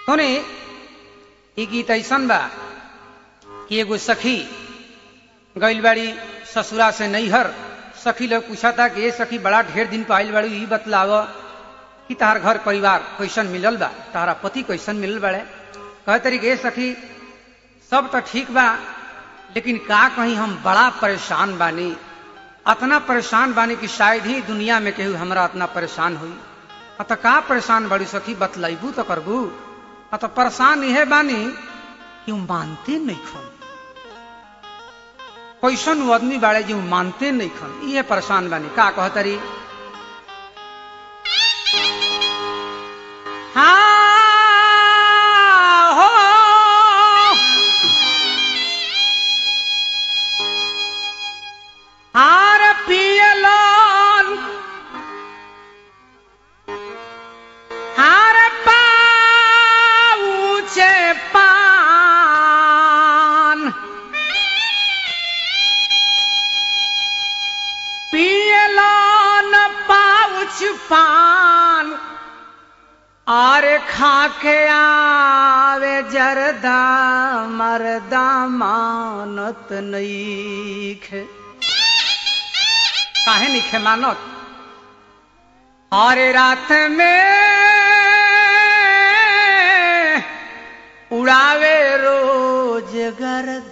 सुने ई गीत ऐसन बा कि एगो सखी गइल बाड़ी ससुरा से नैहर सखी लोग पूछता कि ये सखी बड़ा ढेर दिन पे आइल बाड़ी ई बतलाव कि तहार घर परिवार कैसन मिलल बा तहारा पति कैसन मिलल बाड़े कहे तरी ये सखी सब तो ठीक बा लेकिन का कहीं हम बड़ा परेशान बानी अतना परेशान बानी कि शायद ही दुनिया में केहू हमरा अतना परेशान हुई अत का परेशान बड़ी सखी बतलाइबू तो करबू अत परेशान यह बानी कि हम मानते नहीं खन कैसन वो आदमी बाड़े जो मानते नहीं खन ये परेशान बानी का कहतरी हाँ हो हार पियलन हार पाऊचे पान पियलन पाउच पान आरे खाके आवे जरदा मरदा मानत नईखे काहे निखे मानत अरे रात में उड़ावे रोज गर्द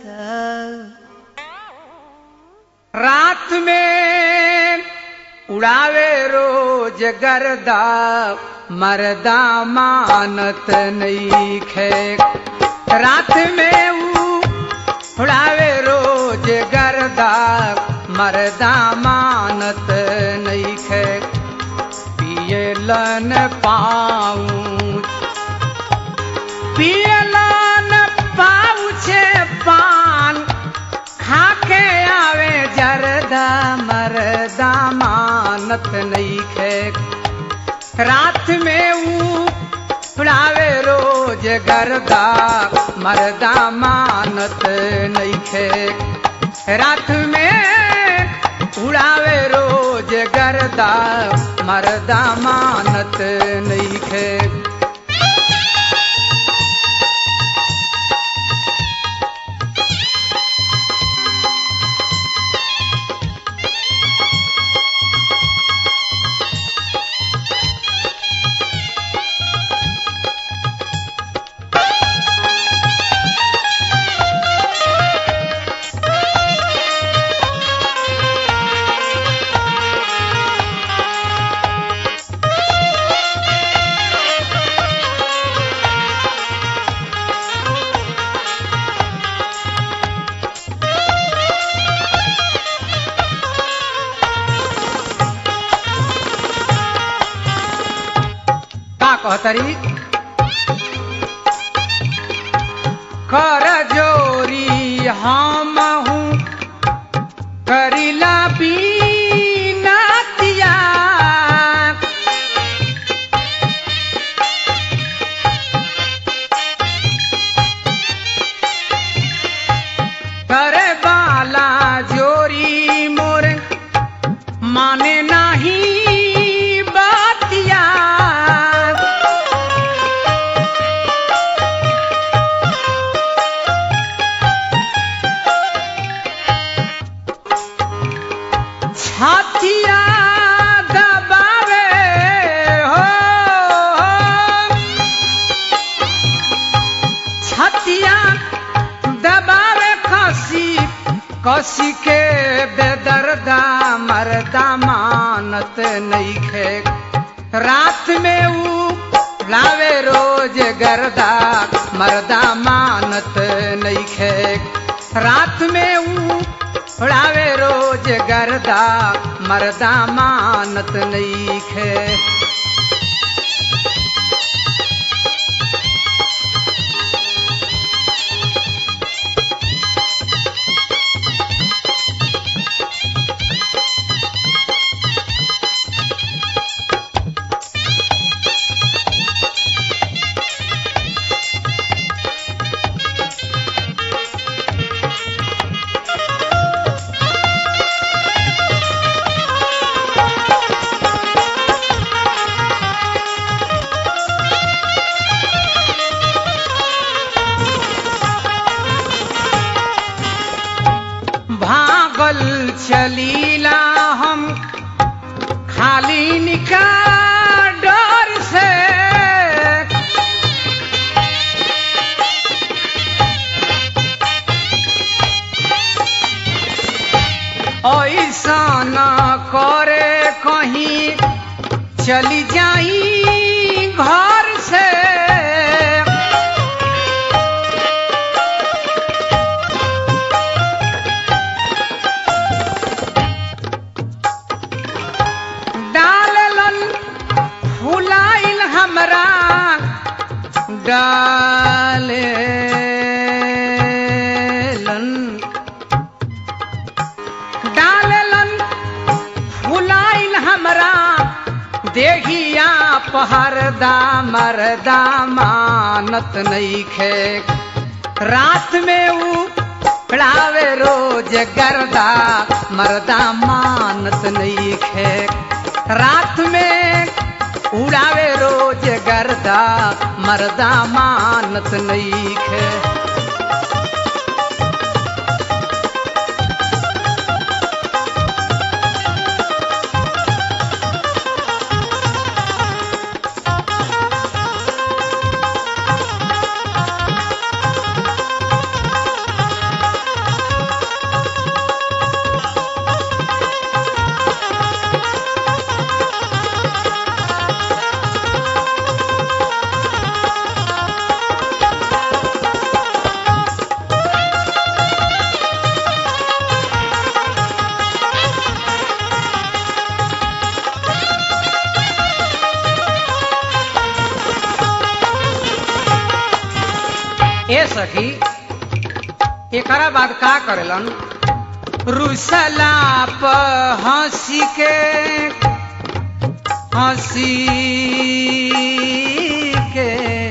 रात में उड़ावे रोज गर्दा मरदा मानत नहीं खे रात में ऊ उड़ावे रोज गर्दा मरदा मानत नहीं खे पियलन पाऊँ पियलन पाउछे पान खाके आवे जरदा मरदा मानत नहीं खे रात में ऊ उड़ावे रोज गर्दा मरदा मानत नहीं खे रात में उड़ावे रोज गर्दा मरदा मानत नहीं खे का कहतरी कर जोरी हम हूँ करिला बीनतिया करे बाला जोरी मोर माने नहीं बातिया छातिया दबावे हो छतिया दबावे कसी कसी के बेदर्दा मरदा मानत नहीं खे रात में ऊ लावे रोज गर्दा मरदा मानत नहीं खे रात में ऊ उड़ावे रोज गर्दा मरदा मानत नहीं खे चलीला हम खाली निका डर से ऐसा न करे कहीं चली जाई घर से डाललन फुलाइल हमरा डालेलन डाललन फुलाइल हमरा देहिया पहरदा मरदा मानत नईखे रात में ऊ पड़ावे रोज गर्दा मरदा मानत नईखे रात में उड़ावे रोज गर्दा मरदा मानत नईखे ए सखी एकरा बाद का करेलन रुसला प हंसी के हंसी के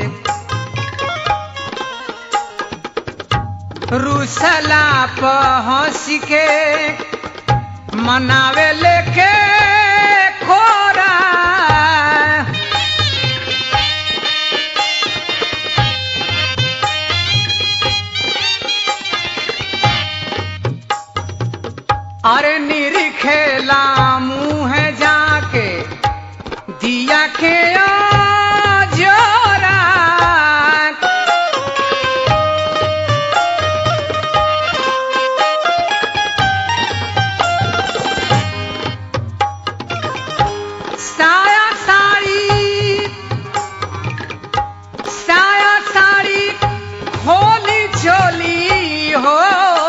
रुसला प हंसी के मनावे लेके खोरा अरे निरखेला मुँह जाके दिया के जोरा साया साड़ी साया साड़ी होली चोली हो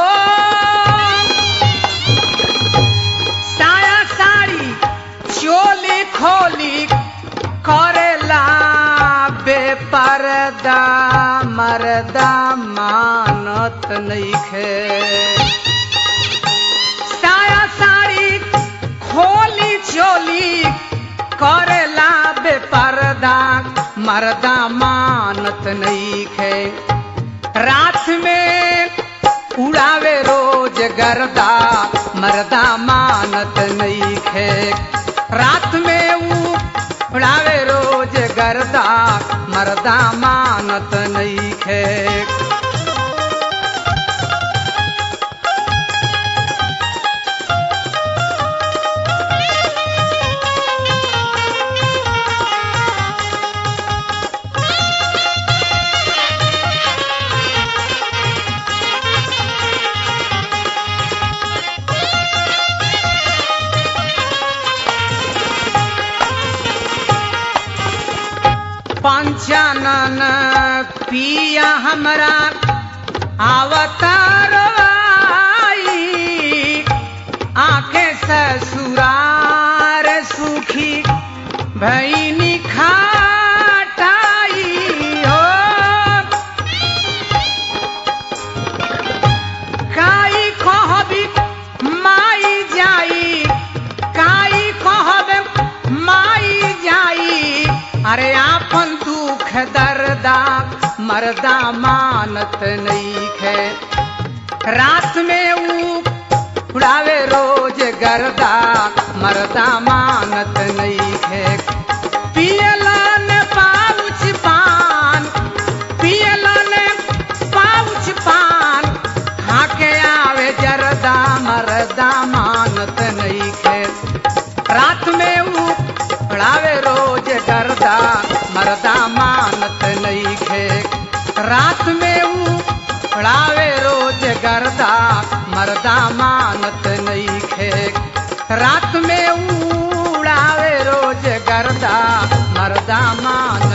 साया साड़ी चोली खोली करेला बेपरदा मरदा मानत नईखे साया साड़ी खोली चोली करेला बेपरदा मरदा मानत नईखे रात में उड़ावे रोज गर्दा मरदा मानत नईखे रात में ऊ उड़ावे रोज गर्दा मरदा मानत नईखे पंचानन पिया हमरा अवतार आई आके ससुरार सुखी भैनी खाटाई हो काई कहबी माई जाई काई कहबे माई जाई अरे आपन दुख दर्दा मरदा मानत नईखे रात में ऊ उड़ावे रोज गर्दा मरदा मानत नईखे पियलन पाउच पान पियलन पाउच पान खाके आवे जरदा मरदा मानत मानत नहीं खे रात में ऊ उड़ावे रोज गर्दा मरदा मानत नहीं खे रात में ऊ उड़ावे रोज गर्दा मरदा मानत नहीं खे रात में ऊ उड़ावे रोज गर्दा मरदा मान